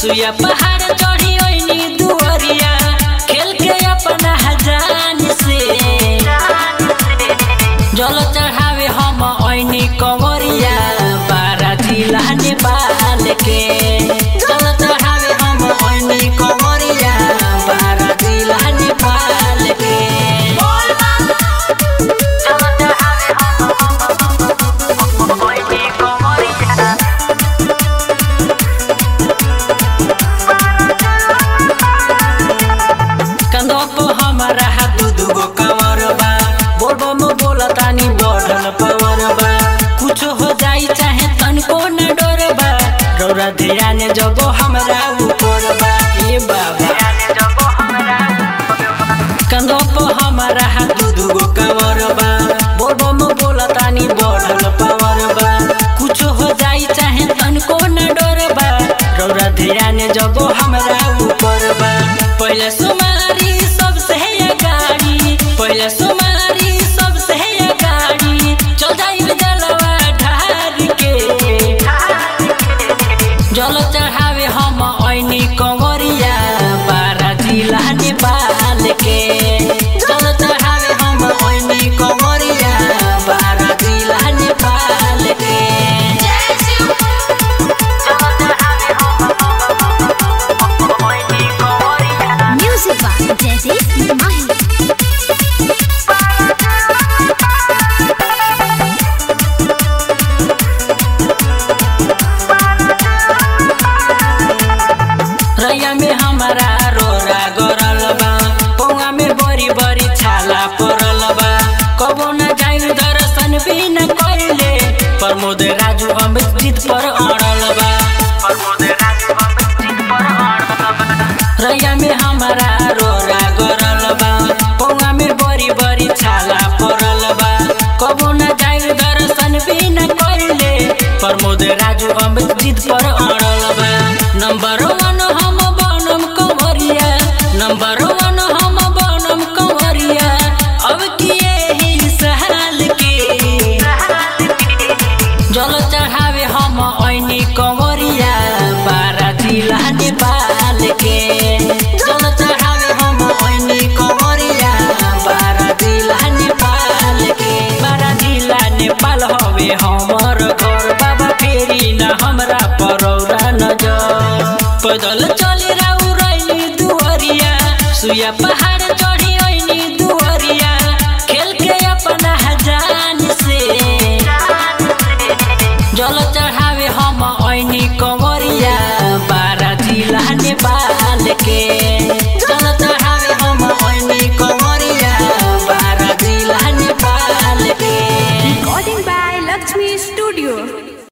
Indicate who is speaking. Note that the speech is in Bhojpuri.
Speaker 1: सुइया पहाड़ चढ़ी ओइनी दुअरिया खेल के अपना हजान से जल चढ़ावे हम ओइनी कंवरिया बारा जिला नेपाल के जल चढ़ावे हम ओइनी कंवरिया बारा जिला नेपाल के जल चढ़ावे हम ओइनी कंवरिया कंधों पे हमारा हाथ दुगो कमर बा बोलबो में बोला तानी बढ़ल पावर बा कुछ हो जाई चाहे तनको न डर बा रौरा ध्यान जगो हमरा ऊपर बा ए बाबा कंधों पे हमारा हाथ दुगो कमर बा बोलबो में बोला तानी बढ़ल पावर बा कुछ हो जाई चाहे तनको न डर बा रौरा ध्यान जगो हमरा ऊपर बा पहले सुमारी सबसे है गाड़ी पहले सुमारी सबसे है गाड़ी चल जाइब जलवा ढार के जल चढ़ावे हम ऐनी कंवरिया बारा जिला नेपाल के जल चढ़ावे हम ऐनी कंवरिया बारा जिला नेपाल के
Speaker 2: Music by Jaideep Mahi.
Speaker 1: रैया में हमारा रोरा गरल बा पौवा में बड़ी बड़ी छाला पड़ल बा कबो न जाइल दर्शन भी न कैले प्रमोद राजू अमृत जीत पर अड़ल बा रैया में हमारा रोरा गरल बा पौवा में बड़ी बड़ी छाला पड़ल बा कबो न जाइल दर्शन भी न कैले प्रमोद राजू अमृत जीत पर अड़ल बा नंबर वन हम बनम कंवरिया नंबर वन हम बनम कंवरिया अब किए ही सहाल के जल चढ़ावे हम ऐनी कंवरिया बारा जिला नेपाल के जल चढ़ावे हम ऐनी कंवरिया बारा जिला नेपाल के बारा जिला नेपाल हवे हमर घर बाबा फेरी न हमरा परौरा नजर पैदल चली राउ रैनी दुअरिया सुया पहाड़ चढ़ी ऐनी दुअरिया खेल के अपना हजान से जल चढ़ावे हम ऐनी कम